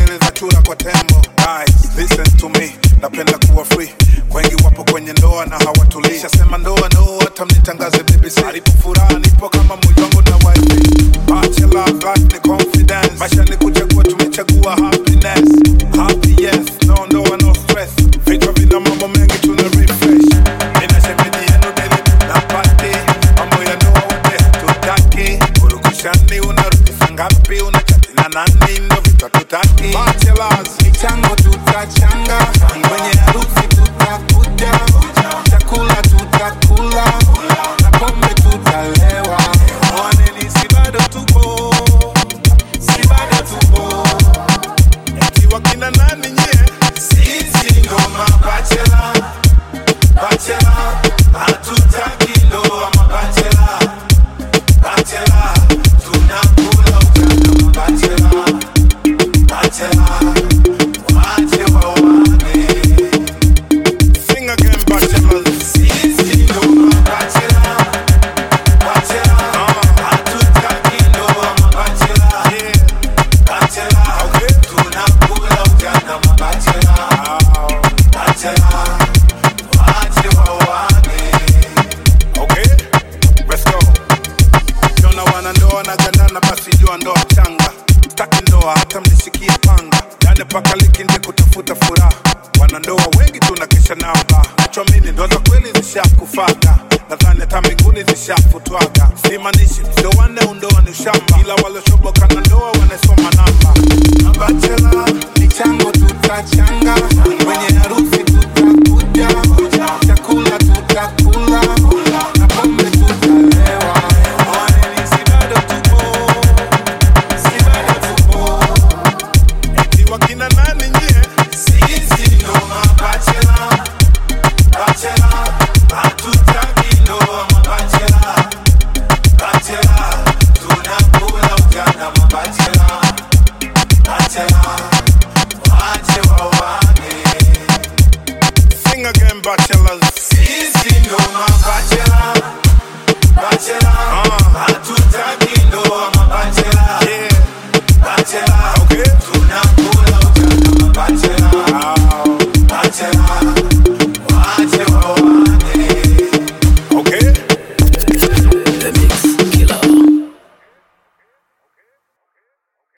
siri za chura kwa tembo Guys, listen to me napenda kuwa free wengi wapo kwenye ndoa na hawatulii shasema ndoa no hata mnitangaze bbc alipo furaha nipo kama moyongo na wifi bachelor life ni confidence maisha ni kuchagua tumechagua happiness happy yes no ndoa no stress vichwa vina mambo mengi tuna refresh mina shemeji yenu deli na pati mambo ya ndoa wote hatutaki urukushani unarudi saa ngapi unachati na nani ndo vitu hatutaki bachelors michango tutachanga kwenye harusi tutakuja chakula tutakula na pombe tutalewa mwaneni si bado tupo si bado tupo eti wakina nani nyie sisi ndo mabachela bachela hatutaki ndoa mabachela bachela tunakula ujana mabachela bachela wache wawane sing again bachelors sisi ndo mabachela bachela hatutaki ndoa mabachela yeah bachela tunakula ujana mabachela Ah, bachela wache wawane okay let's go kiona wanandoa na gandana basi jua ndoa changa staki ndoa hata mnishikie panga yande paka liki nje kutafuta furaha wanandoa wengi tunakesha nao ba nachoamini ndoa za kweli zishakufaga nadhani hata mbinguni zishafutwaga simanishi ndoane undoa ni ushamba ila walioshoboka na ndoa wanasoma namba mabachela michango tutachanga kwenye harusi tutakuja chakula tutakula na pombe tutalewa Waneni si bado tupo si bado tupo eti wakina nani nyie sisi ndo mabachela bachela hatutaki ndoa mabachela bachela tunakula ujana mabachela bachela wache wawane sing again bachelors sisi ndo mabachela bachela hatutaki ndoa mabachela yeah bachela okay tunakula